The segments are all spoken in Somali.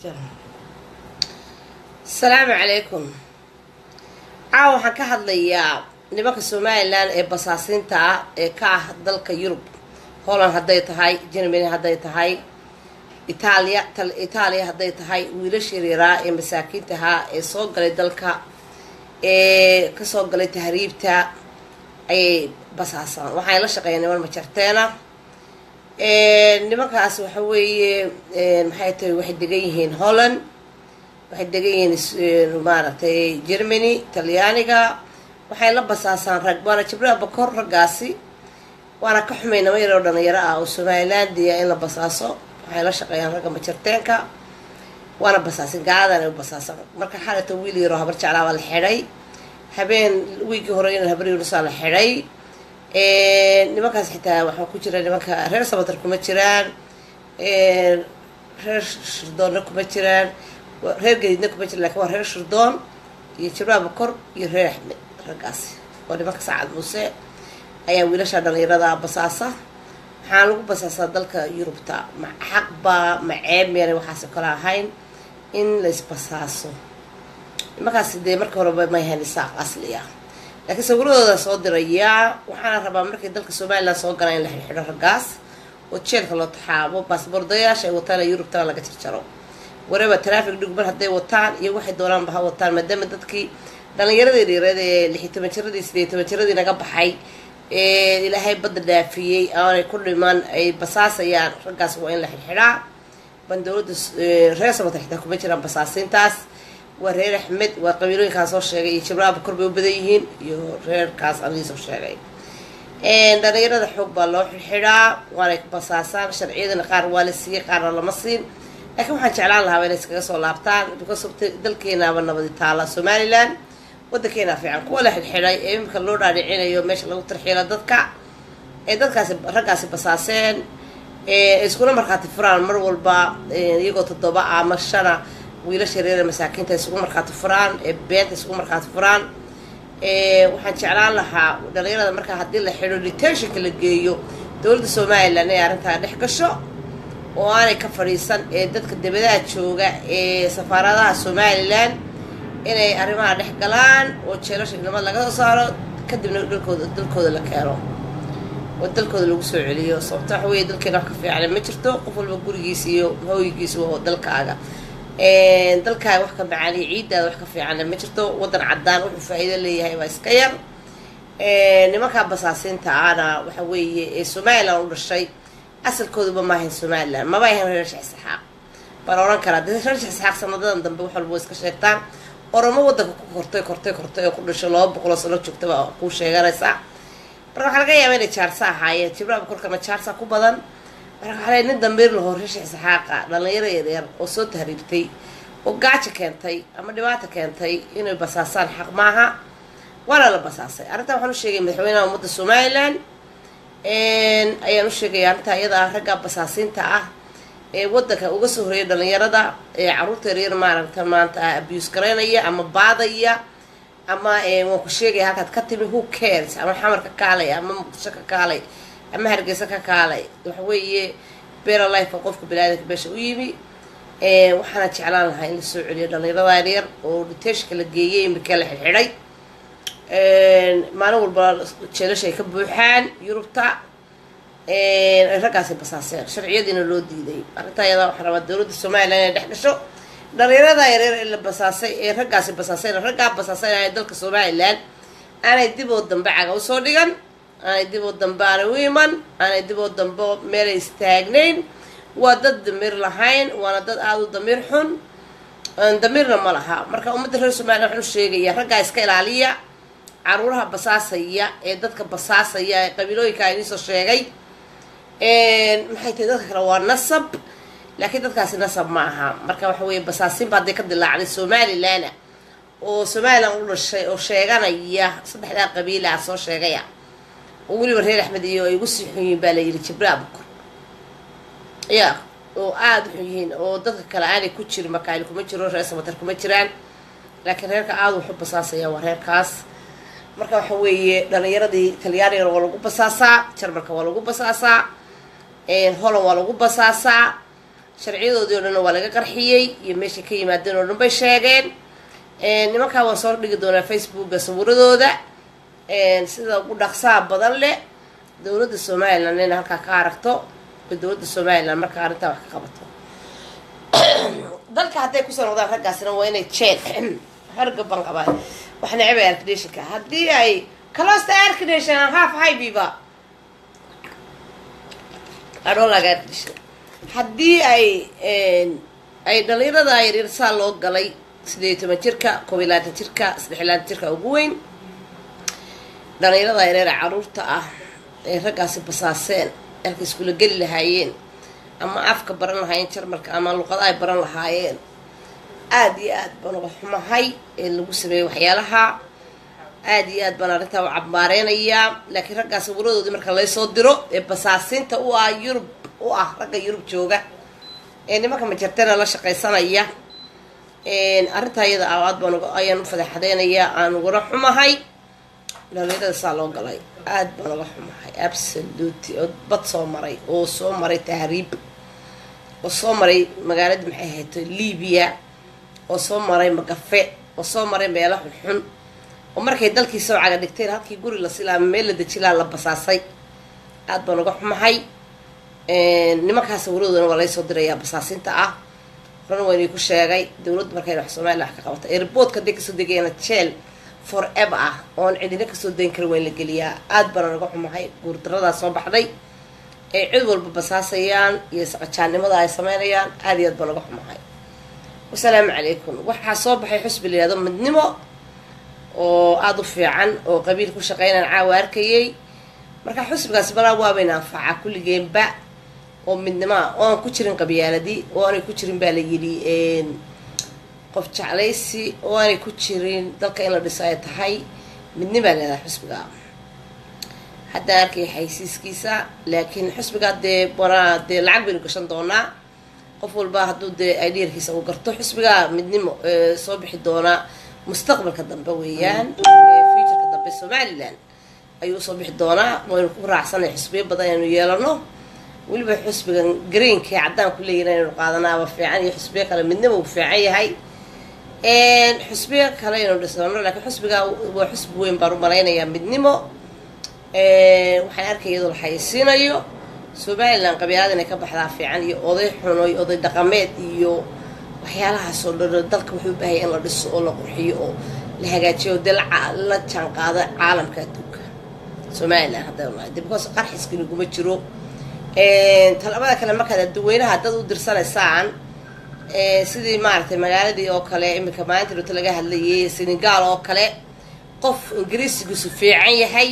asalaamu calaykum caawa waxaan ka hadlayaa nimanka somalilan ee basaasiinta ah ee ka ah dalka yurub holland hadday tahay germany hadday tahay itaaliya itaaliya hadday tahay wiilasha yaryaraa ee masaakiinta ahaa ee soo galay dalka ee kasoo galay tahriibta ayay basaasaan waxay la shaqeeyaan niman majarteena nimankaas waxa weeye maxay tahay waxay degan yihiin holland waxay degan yihiin maaragtay germany talyaaniga waxay la basaasaan rag waana jibril bakor raggaasi waana ka xumay nimo yaroo dhalinyaro ah oo somalilandia in la basaaso waxay la shaqeeyaan ragga majarteenka waana basaasin gaaladan u basaasan marka xalata wiil yaroo habar jeclaa baa la xidhay habeen wiigii hore in habar yunusaa la xidhay nimankaas xitaa waxaa ku jira nimanka reer sabatar kuma jiraan reer shirdoonna kuma jiraan reer gadiidna kuma jira lakin waa reer shirdoon iyo jibraal bakor iyo reer axmed raggaasi oo nimanka sacad muuse ayaa wiilasha dhalinyarada basaasa waxaan lagu basaasaa dalka yurubta ma xaq baa ma ceeb meelay waxaas kale ahayn in laysbasaaso nimankaasi dee marka horeba may hayn isaaq asli ah laakiin sawiradooda soo dirayaa waxaana rabaa markay dalka somalilan soo galaan in la xidhxidho raggaas oo jeelka loo taxaabo baasboordayaasha ay wataan ee yurubtana laga jarjaro wareba traffic dhugmar hadday wataan iyo waxay doonaanba ha wataan maadaama dadkii dhalinyaradii dhiireed ee lixi toban jiradii sideey toban jiradii naga baxay ee ilaahay badda dhaafiyey aanay ku dhiman ay basaasayaan raggaas waa in la xidhxidhaa ban dowladda reer sabata xitaa kuma jiraan basaasiintaas waa reer axmed waa qabiilooyinkaan soo sheegay iyo jibraal bakor bay u badan yihiin iyo reerkaas anigii soo sheegay dhalinyarada xoog baa loo xidxidhaa waanay basaasaan sharciyadana qaar waa la siiyey qaarna lama siin laakiin waxaan jeclaan lahaa inay iskaga soo laabtaan because dalkeenaaba nabadi taala somalilan wadankeena fiican kuwa la xidxidhay ee imika loo dhaadhicinayo meesha lagu tarxiilo dadka ee dadkaasi raggaasi basaaseen ee iskuna markhaati furaan mar walba iyagoo toddoba ama shana wiilasha yareere masaakiinta isugu markhaati furaan ee beenta isugu markhaati furaan waxaan jeclaan lahaa dhalinyarada markaa haddii la xidho detentionka la geeyo dowladda somalilan inay arrintaa dhex gasho oo aanay ka fadhiisan ee dadka debadaha jooga ee safaaradaha somalilan inay arrimaha dhex galaan oo jeelasha idnimada laga soo saaro kadibna dalkooda dalkooda la keeno oo dalkooda lagu soo celiyo sababto waxa weeye dalkeena wax ka fiican ma jirto qof walba gurigiisa iyo hooyigiisa waa dalkaaga dalkaaga wax ka macaaniyo ciiddaada wax ka fiicanna ma jirto waddan caddaan wuxuu faa-iido leeyahay waa iska yar nimankaa basaasiinta ahna waxa weeye ee somalilan u dhashay asalkooduba maahayn somalilan maba ahayn reer sheekh isxaaq baan oran karaa dee reer sheekh isxaaq sanadadan dambe wax walba way iska sheegtaan oromo waddanka ku kortay kortay kortay oo ku dhashay laba boqoloo sano joogta baa kuu sheeganaysaa marka waxaa laga yaaba inay jaarsa ahaayeen jibraal korkana jaarsa ku badan marka waxaa leey nin dambiir lahoo reer sheekh isxaaqa dhalinyaro yaryar oo soo tahriibtay oo gaajo keentay ama dhibaata keentay inay basaasaan xaq maaha waana la basaasay arrintaa waxaan u sheegay madaxweynaha ummadda somalilan ayaan u sheegaya arrintaa iyada ah ragga basaasiinta ah ee waddanka uga soo horeeya dhalinyarada ee carruurta yaryar maaragta maanta abuse garaynaya ama baadaya ama waan ku sheegaya halkaad ka timi who cares ama xamar ka kaalay ama muqdisho ka kaalay ama hargeysa ka kaalay waxa weeye bera life qofka baniaadanka meesha u yimi waxaana jeclaan lahaa in la soo celiyo dhalinyarada yaryar oo detentionka la geeyay imika la xidxidhay maalin walba jeelasha ay ka buuxaan yurubta ay raggaasi basaaseen sharciyadiina loo diiday arrintaa iyadaa waxaa rabaa dowladda somalilan inay dhex gasho dhalinyarada yareer ee la basaasay ee raggaasi basaaseen raggaa basaasanaya dalka somalilan aanay dib oo dambe caga usoo dhigan aanay dib oo dambe aanay u iman aanay dib oo dambe meelay istaagnayn waa dad damiir lahayn waana dad aada u damiir xun damiirna ma laha marka ummadda reer somalilan waxaan u sheegaya raggaa iska ilaaliya caruuraha basaasaya ee dadka basaasaya ee qabiilooyinka iniisoo sheegay maxay tahay dadka kale waa nasab laakiin dadkaasi nasab ma aha marka waxa weeye basaasinba hadday ka dilaacday somalilana oo somalilan u dhashay oo sheeganaya saddexdaa qabiila ah soo sheegaya oo weliba reer axmed iyo ay ugu sii xun yihiin baa la yidhi jibraal bukor ya oo aada u xun yihiin oo dadka kale aanay ku jirin makaali kuma jiro reer samatar kuma jiraan laakiin reerka aada wuxu basaasaya waa reerkaas marka waxa weeye dhalinyaradii talyaanigan waa lagu basaasaa jarmalka waa lagu basaasaa holland waa lagu basaasaa sharciyadoodii oo dhanna waa laga qarxiyey iyo meeshay ka yimaadeen oo dhan bay sheegeen nimankaa waan soo dhigi doonaa facebooka sawiradooda sida ugu dhaqsaha badan leh dowladda somalilan inay halkaa ka aragto oo dowladda somalilan markaa arrintaa wax ka qabato dalka hadday kusoo noqdaan raggaasina waa inay jeel harga ban qabaan wax necbay arknation-ka haddii ay calosta arknation half highbiba adhoolaga arknation haddii ay ay dhalinyarada yaryar saa loo galay sideed iyo toban jirka koob iyo labaatan jirka saddex iyo labaatan jirka ugu weyn dhalinyarada yareer ee caruurta ah ay raggaasi basaaseen halka iskula geli lahaayeen ama afka baran lahaayeen jarmalka ama luqada ay baran lahaayeen aada iyo aad baan uga xumahay ee lagu sameeyey waxyaalaha aada iyo aad baan arrintaa u cabmaareynayaa laakiin raggaa sawiradoodii marka laysoo diro ee basaasinta u ah yurub u ah ragga yurub jooga ee nimanka majartena la shaqaysanaya arrintaa iyada aad baan ayaan u fadeexadeynayaa aan uguna xumahay dhalinyarada saa loo galay aad baan uga xumahay absoluty oo bad soo maray oo soo maray tahriib oo soo maray magaalada maxay ahayto libiya oo soo maray magafe oo soo maray meelo xunxun oo markay dalkii soo caga dhigteen halkii guri la silaama meel la dejilaa la basaasay aad baan uga xumahay nimankaas sawiradoodana waa laysoo dirayaa basaasinta ah horana waa inay ku sheegay dowladdu markayna wax somalilan wax ka qabata airboodka hadday kasoo degayana jeel for ever ah oon cidina kasoo dayn karin waa in la geliyaa aad baana naga xumahay guurdaradaa soo baxday ay cid walba basaasayaan iyo saqajaannimada ay sameynayaan aad iyo aad baa naga xumahay wasalaamu calaykum waxaa soo baxay xusbi la yihahdo midnimo oo aada u fiican oo qabiil ku shaqeynaan caawa arkayay marka xusbigaasi balaa waabayna anfacaa kulligeenba oo midnimoa oo aan ku jirin qabyaaladii oo aanay ku jirin baa la yidhi qof jeclaysi oo aanay ku jirin dalka in la dhiso ay tahay midnimaa leedahay xusbiga haddaan arkay xaysiiskiisa laakiin xusbigaa dee banaa dee lacag baynu gashan doonaa qof walba hadduu dee idiyarkiisa uu garto xusbigaa midnimo soo bixi doonaa mustaqbalka dambe weeyaan futureka dambe somalilan ayuu usoo bixi doonaa waynu ku raacsanay xusbiyo badan inaynu yeelano weliba xusbigan greenka ee caddaan ku leeyihin inaynu qaadanaaba fiican iyo xusbiyo kale midnimo uu fiican yahay xusbiyo kale aynu dhisano laakiin xusbigaa waa xusbi weyn baan u malaynayaa midnimo waxaan arkay iyadoo la xayeysiinayo somalilan qabyaalada inay ka baxdaa fiican iyo oday xuno iyo oday dhaqameed iyo waxyaalahaas oo dhan dalka wuxuu u baahaya in la dhiso oo la qurxiyo oo la hagaajiyo dee la jaan qaada caalamka adduunka somalilan haddaynu nahay de because qarxiska naguma jiro talabada kale markaad adduweynaha dad u dirsanaysaan sidii maaragtay magaaladii oo kale iminka maalinta dhota laga hadlayay senegal oo kale qof ingiriisigiisu fiican yahay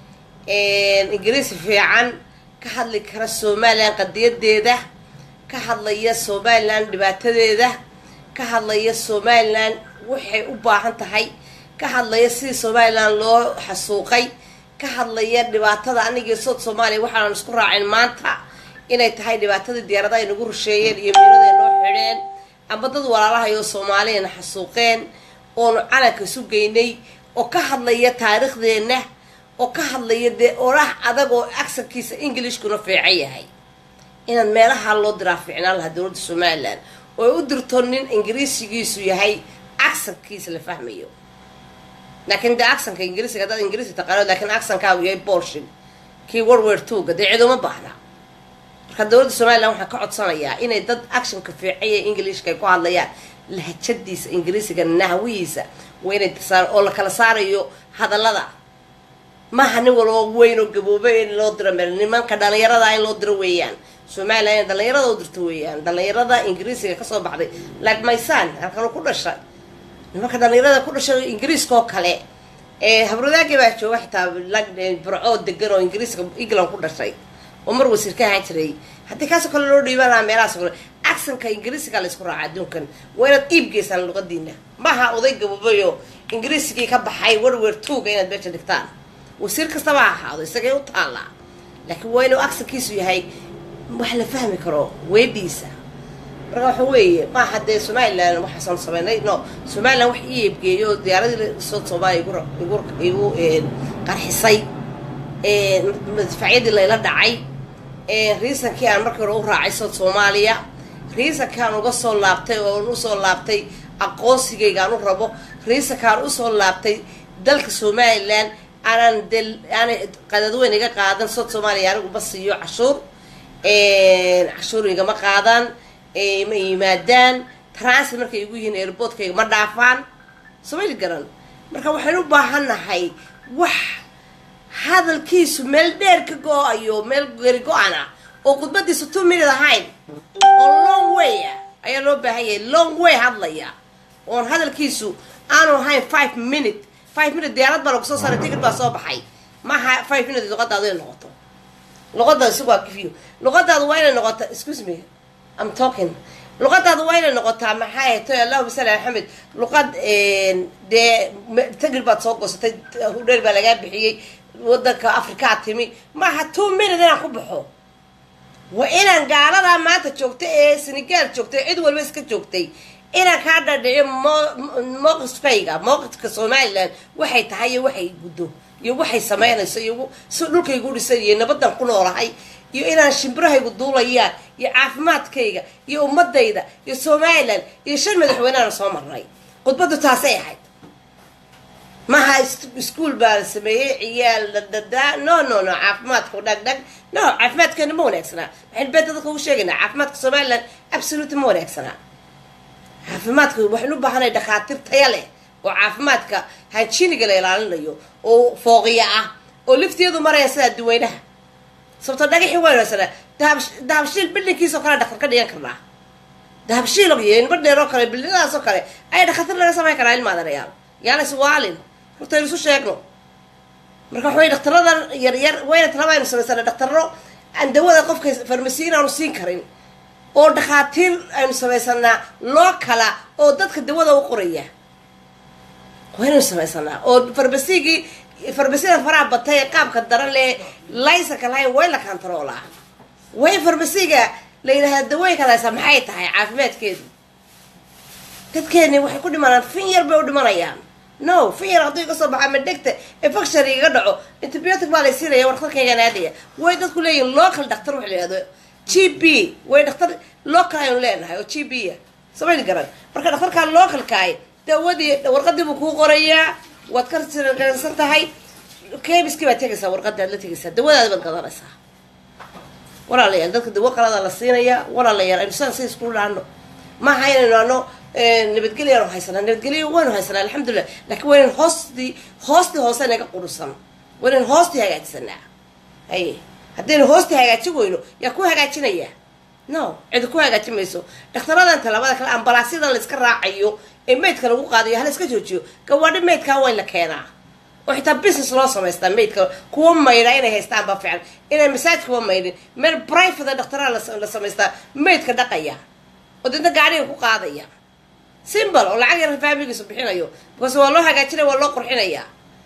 ingiriisi fiican ka hadli kara somalilan qadiyadeeda ka hadlaya somalilan dhibaatadeeda ka hadlaya somalilan waxay u baahan tahay ka hadlaya sidii somalilan loo xasuuqay ka hadlaya dhibaatada anigii sood soomaaliya waxaanan isku raacin maanta inay tahay dhibaatadii diyaarada ay nagu rusheeyeen iyo miirada ay noo xidheen ama dad walaalahayo soomaaliyana xasuuqeen oonu calanka isu geynay oo ka hadlaya taariikhdeenna oo ka hadlaya dee oraah adag oo aksankiisa englishkuna fiican yahay inaad meelaha loo diraa fiicnaan lahaa dowladda somalilan oo ay u dirto nin ingiriisigiisu yahay aksankiisa la fahmayo laakiin dee aksanka ingiriisiga haddaad ingiriisi taqaano laakiin aksankaagu yahay bolshin kii warwer tuuga dee ciduma baahna marka dowladda somalilan waxaan ka codsanayaa inay dad actionka fiicanya englishka ay ku hadlayaan lahajadiisa ingiriisiga nahwihiisa waa inay dirsaan oo la kala saarayo hadallada maaha nin walba weyn oo gaboobay in loo diro meel nimanka dhalinyarada in loo diro weeyaan somalilan inay dhalinyarada u dirto weeyaan dhalinyarada ingiriisiga kasoo baxday like my son halkanu ku dhashay nimanka dhalinyarada ku dhashay ingiriiska oo kale habradaagi baa jooga xitaa burco degan oo ingiriiska england ku dhashay oo mar wasiir ka ahaan jiray haddii kaasoo kale loo dhiiban lahaa meelahaas kale acsanka ingiriisiga laysku raaca adduunkan waa inaad iib geysaan luqadiina maaha oday gaboobayo ingiriisigii ka baxay werwer tuuga inaad meesha dhigtaan wasiir kastaba ha ahaado isagay u taallaa laakiin waa inuu acsankiisu yahay wax la fahmi karo weedhiisa marka waxa weeye maaha dee somalilan waxaasan sameynay no somalilan wax ii eebgeeyo diyaaradii sood soomaaliya igu igu qarxisay madfacyadii layla dhacay riisankii aan markii hore u raacay sood soomaaliya riisankaan uga soo laabtay oon usoo laabtay aqoonsigaygaan u rabo riisankaan usoo laabtay dalka somalilan aanan de aanay qadadweyn iga qaadan sod soomaaliya anigu ma siiyo cashuur cashuur igama qaadaan ma yimaadaan transit markay igu yihiin airboortkayga ma dhaafaan somayli garan marka waxaynu u baahannahay wax hadalkiisu meel dheer ka go-ayo meel geri go-an ah oo khudbadiisu two minute ahayn oo long way ah ayaa loo baahan yahay long way hadlaya oon hadalkiisu aanu ahayn five minute five minute diyaarad baa lagu soo saaray ticket baa soo baxay maaha five minute luqadaadu inay noqoto luqadaada isagu waa kifiyo luqadaadu waa inay noqota excuse me i'm talking luqadaadu waa inay noqotaa maxay toy allahuma salli ala axmed luqad dee tagir baad soo goosatay hudheer baa lagaa bixiyey wadanka afrikaa timi maaha two minute inaan ku baxo waa inaan gaaladaa maanta joogtay ee senegal joogtay cid walba iska joogtay inaan kaa dhadhiciyo mowqifkayga mowqifka somalilan waxay tahay iyo waxay guddo iyo waxay sameynayso iyo si dhulkaygu dhisan iyo nabadan ku noolahay iyo inaan shimbirahaygu duulayaan iyo caafimaadkayga iyo ummadayda iyo somalilan iyo shan madaxweyneana soo marnay khudbaddu taasay ahayd maha ischool baa la sameeyey ciyaal dhadhadaa no no no caafimaadku dhag dhag no caafimaadkeena ma wanaagsanaa waxaynu beenta dadka ugu sheegaynaa caafimaadka somalilan absolute ma wanaagsanaa caafimaadka waxaynu u baahanay dhakhaatiir taya leh oo caafimaadka hanjiniga la ilaalinayo oo fooqiya ah oo liftiyadu maraya sidaa duweynaha sababto dhagaxii waynu haysanaa dahab dahabshiil bildinkiisoo kale dhaktar ka dhigan karnaa dahabshiil iyo inba dheer oo kale bildinadaas oo kale ayaa dhakhaatiir laga samayn karaa ilmaadanayaal yaana iswaalin hortaynu isu sheegno marka waxaway dhaktaradan yaryar wayna talaba aynu samaysana dhaktaro aan dawada qofka farmasiin aanu siin karin oo dhakhaatiir aynu samaysanaa loo kala oo dadka dawada u qoraya waynaynu samaysanaa oo farmasigii farmasiyada faraha batay ee qaabka daran lee laysanka lahayn way la kantaroolaa way farmasiga la yidhahdaa dawooyinkaad haysaa maxay tahay caafimaadkeedu dadkeeni waxay ku dhimanaan fin yar bay u dhimanayaan no fin yar hadduu iga soo baxo ama dhegta infection igaga dhaco antibiotic baa lay siinaya warqadkaygaan aadaya way dadku leeyihin local dhaktar waxa la yihahdo g b way dhaktar local aynu leenahay oo g b a samayni garan marka dhakhtarkaa localkaay dawadii warqadii buu kuu qorayaa waad ka sirgansan tahay kemiskii baad tegaysaa warqadii aad la tegaysaa dawadaadi baad gadanaysaa walaalayaal dadka dawo qalada la siinayaa walaalayaal aynu sidan si isku dhaano maaha inaynu ano nabadgelyo aanu haysanaa nabadgelyo waynu haysanaa alxamdulilah laakiin waynan hoostii hoostii hoose naga qurusan waynan hoostii hagaajisanaa haye haddaynu hoostii hagaajin weyno yaa ku hagaajinaya no cidi ku hagaajin mayso dhakhtaradan talabada kale ambalaasyadan la iska raacayo ee maydka lagu qaadayo hala iska joojiyo gawaadhi maydkaa waa in la keenaa oo xitaa business loo samaystaa maydka kuwa maydha inay haystaan baa fiican inay masaajkuwa maydhin meel private dhaktaraha la samaystaa maydka dhaqaya oo deedna gaadhiga ku qaadaya simbal oo lacag yar faamigiisu bixinayo because waa loo hagaajinaya waa loo qurxinaya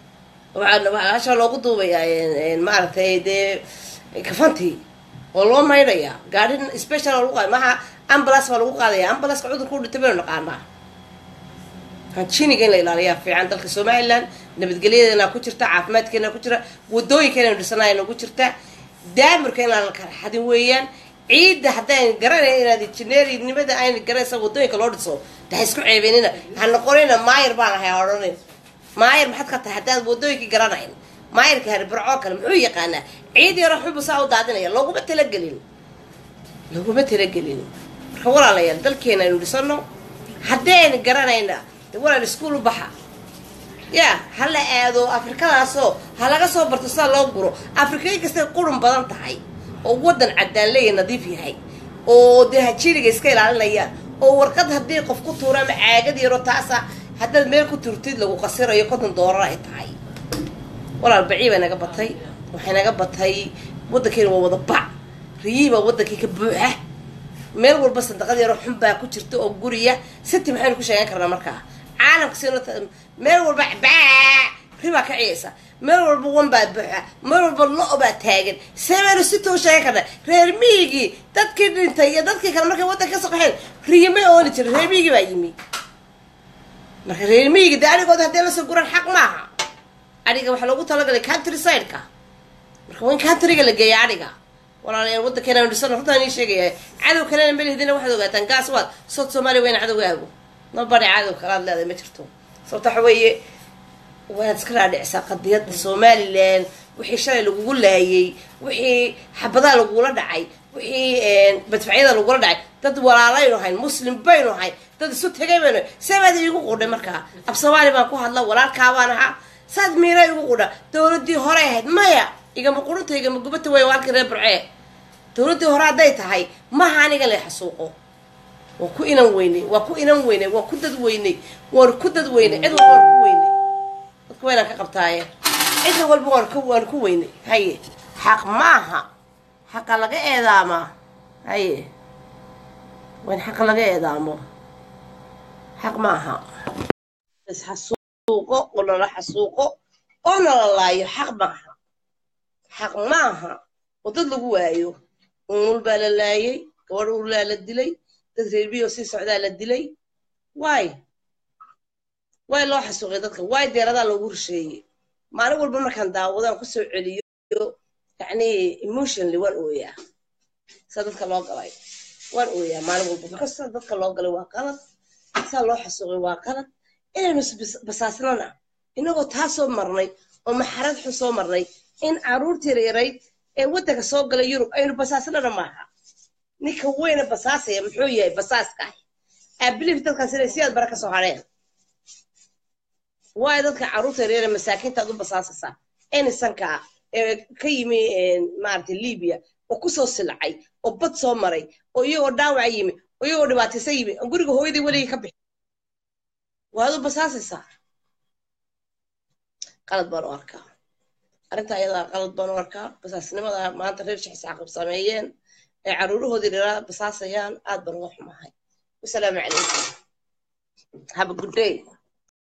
hasha loogu duubayaa maaragtay dee kafantii oo loo maydhaya gaadhi special oo lagu qaada maha ambulance baa lagu qaadaya ambulanceka cudurka u dhintay baynu naqaanaa hanjiniga in la ilaaliyaa fiican dalka somaliland nabadgelyadeena ku jirta caafimaadkeena ku jira wadooyinka inaynu dhisanaayna ku jirta daamirka inaan la kala xadin weeyaan ciidda haddaan garanay inaad injineerinimada ayna garanaysa wadooyinka loo dhiso daha isku ceebenina ha noqonina maayir baan ahay odhanin maayir maxaad ka tahay haddaad wadooyinkii garanayn maayirka haribarcoo kale muxuu yaqaanaa ciid yaro xubu saa u daadinaya looguma talagelin looguma talagelin marka walaalayaal dalkeena aynu dhisano haddayna garanayna de walaal iskuol u baxa ya ha la aado afrikadaasoo ha laga soo barto sida loo guro afrikay kastay qurun badan tahay oo wadan cadaan leeya nadiif yahay oo dee hajiriga iska ilaalinayaan oo warqad haddii qof ku tuuro ama caagad yaro taasa haddaad meel ku turtid lagu qasirayo konton doolar ay tahay walaal bacii bay naga batay waxay naga batay waddankeena waa wada bac riyihii baa waddankii ka buuxa meel walba sandaqad yaroo xun baa ku jirta oo guriya city maxaynu ku sheegan karnaa markaa caalamka si meel walba baa ribaa ka ciyaysa meel walba wan baa buuxa meel walba lo- baa taagan sebaynu si too sheegan karnaa reer miigii dadkii dhintay iyo dadkii kale markay waddanka ka soo qaxeen riyimay ooli jiray reer miigii baa yimi marka reer miigii dee anigooda haddii lasoo guran xaq maaha adhiga waxaa loogu talagalay country sideka marka waa in countryga la geeya adhiga walaalayaal waddankeena aynu dhisano runtaan ii sheegaya cadow kalena melihdina waxaad ogaataan gaas waad sood soomaaliya weyna cadowgaagu nabadhi cadow kalaad leedahay ma jirto sababta waxa weeye waad iska dhaadhicisaa qadiyadda somalilan wixii shalay lagugu laayay wixii xabadaha lagugula dhacay wixii badfacyada lagula dhacay dad walaalaynu hayn muslim baynu hayn dad isu tegay baynu hayn seebaad iigu qudhay markaa ab soomaali baan ku hadla walaalkaabaan ahaa saad miira igu qudha dowladii hore ahayd maya igama qurunta igama gubata way waalkii reer burcee dowladdii hore hadday tahay maha aniga la xasuuqo waa ku inan weynay waa ku inan weynay waa ku dad weynay waan ku dad weynay cid walba waan ku weynay dadka waynaan ka qabtaaye cid walba waan ku waan ku weynay haye xaq maaha xaqa laga eedaamaa haye waan xaqa laga eedaamo xaq maaha isxasuuqo oo nala xasuuqo oo nala laayo xaq maaha xaq maaha oo dad lagu waayo umul baa la laayay gabadh urlaa la dilay dad reerbiyo sii socdaa la dilay waay waay loo xasuuqay dadka waay deeradaa loogu rusheeyey maalin walba markaan daawadaan kusoo celiyo yacni emotionally waan ooyaa saa dadka loo galay waan ooyaa maalin walba because saa dadka loo galay waa qalad saa loo xasuuqay waa qalad inaynu basaasnana inagoo taa soo marnay oo maxarad xun soo marnay in caruurtii yareerayd ee waddanka soo galay yurub aynu basaasnana maaha ninka weyne basaasaya muxuu yahay basaaska abilif dadkaas inay si aad bara ka soo hadheen waayo dadka carruurta yareere masaakiinta aad u basaasaysaa enisanka ee ka yimi maaragtay libiya oo kusoo silcay oo bad soo maray oo iyagoo dhaawaca yimi oo iyagoo dhibaataysan yimi oo guriga hooyadii weligii ka bixi waad u basaasaysaa qalad baan u arkaa arrinta ayadaa qalad baan u arkaa basaasnimada maanta reer shaxis caqab sameeyeen ay caruurahoodii dhiraa basaasayaan aad baan uga xumahay wasalaamu calaykum have a good day